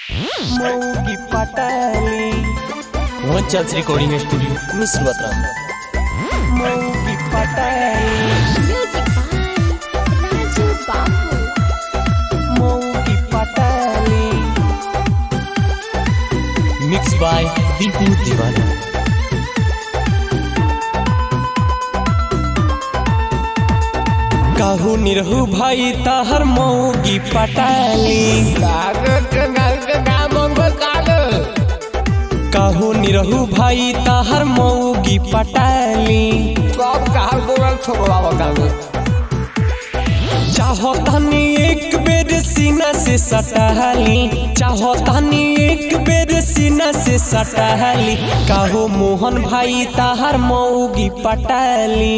मौगी पटाली one chance recording studio मिस्र बत्रा मौगी पटाली Music by Raju Babu. मौगी पटाली मिक्स बाय दीपू दीवाना कहू निरहू भाई ताहर मौगी पटाली कहू निरहू भाई ताहर मौगी पटाली चाहो तनी एक बेर सीना से सटहली चाहो तनी एक बेर सीना से सटहली कहू मोहन भाई ताहर मौगी पटाली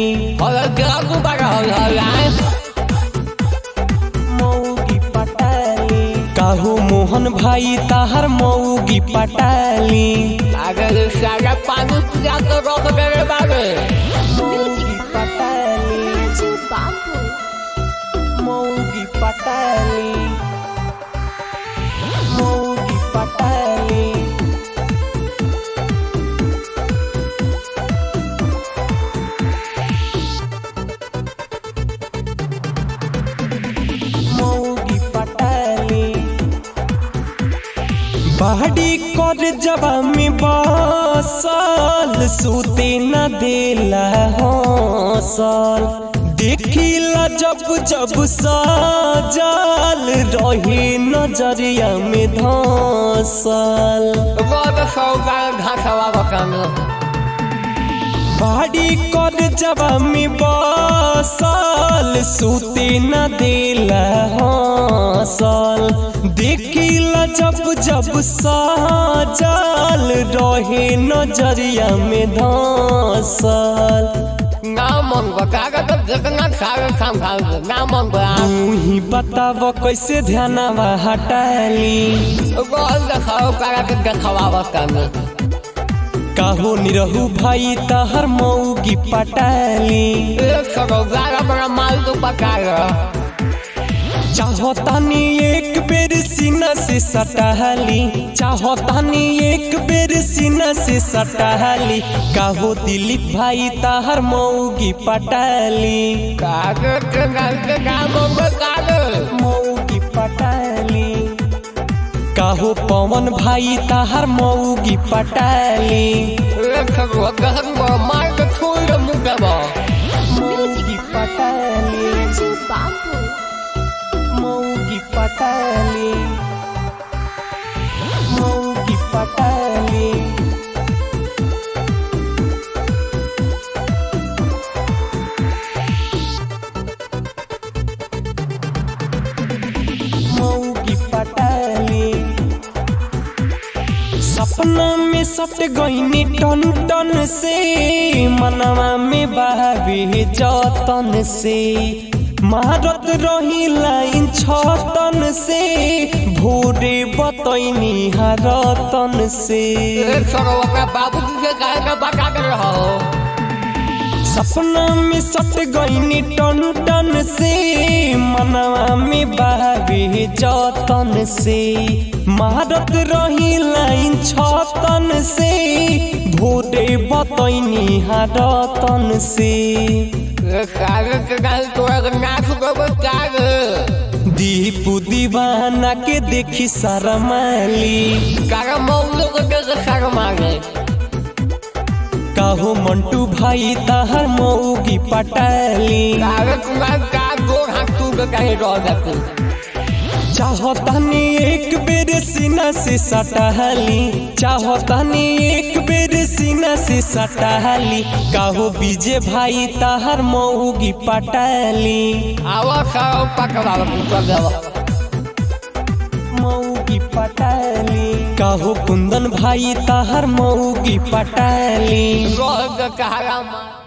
मौगी पटाली कहू मोहन भाई ताहर मौगी पटाली मौगी Music by पटाली Raju Babu. मौगी पटाली मौगी पटाली मौगी पटाली बाड़ी कर जबा में बसल सूते न देला हौसल देखिला जब जब सजल रही नजरिया में धसल बाड़ी कर जबा में बसल सूते न देला हौसल देखिला जब जब सजल रहे नजरिया में धसल तू ही बताव कैसे ध्यानवा हटाली काहो निरहू भाई तहर मौगी पटाली चाहो तानी एक बेर सीना से सटहली चाहो तानी एक बेर सीना से सटहली काहो दिलीप भाई तहर मौगी पटाली मौगी पटाली काहो पवन भाई तहर मौगी पटाली मौगी पटाली Raju Babu. मौगी पटाली मौगी पटाली मौगी पटाली सपना में सट गईनी टन टन से मनवा में बहावे जतन से मारत रही लाइन छतन से भोरे बतैनी हरतन से सपना में सट गईनी टन टन से मनवा में बहावे जतन से मारत रही लाइन छतन से भोरे बतैनी हरतन से दीपू दीवाना के देखी शरमाली काहो मंटू भाई तहर मौगी पटाली चाहो तनी एक बेर सीना से सटहली चाहो तनी एक बेर सीना से सटहली काहो बीजे भाई तहर मौगी पटाली मौगी पटाली काहो कुंदन भाई तहर मौगी पटाली कहा